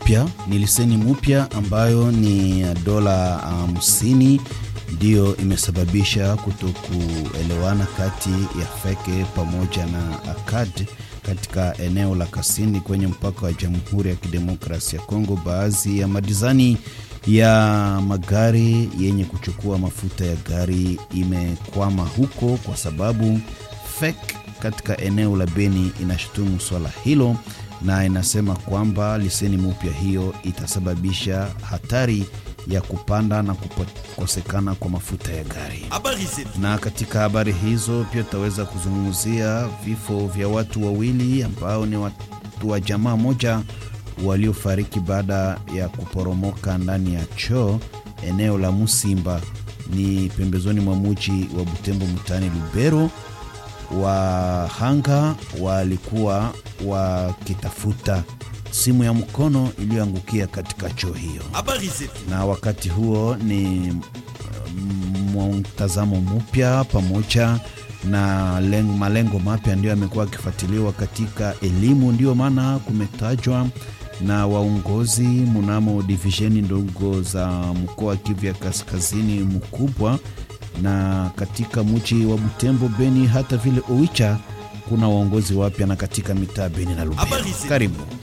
mupya, ni leseni mupya ambayo ni dola hamsini ndiyo imesababisha kutokuelewana kati ya Feke pamoja na ACAD katika eneo la Kasindi kwenye mpaka wa Jamhuri ya Kidemokrasia ya Kongo. Baadhi ya madizani ya magari yenye kuchukua mafuta ya gari imekwama huko kwa sababu FEC katika eneo la Beni inashutumu swala hilo na inasema kwamba leseni mpya hiyo itasababisha hatari ya kupanda na kukosekana kwa mafuta ya gari. Na katika habari hizo pia tutaweza kuzungumzia vifo vya watu wawili ambao ni watu wa jamaa moja waliofariki baada ya kuporomoka ndani ya choo eneo la Musimba, ni pembezoni mwa muji wa Butembo mtaani Lubero. Wahanga walikuwa wakitafuta simu ya mkono iliyoangukia katika choo hiyo, na wakati huo ni mtazamo mpya pamoja na lengo, malengo mapya ndiyo yamekuwa akifuatiliwa katika elimu. Ndiyo maana kumetajwa na waongozi mnamo divisheni ndogo za mkoa wa Kivu ya kaskazini mkubwa na katika mji wa Butembo, Beni, hata vile Oicha kuna waongozi wapya na katika mitaa Beni na Lubero. Karibu.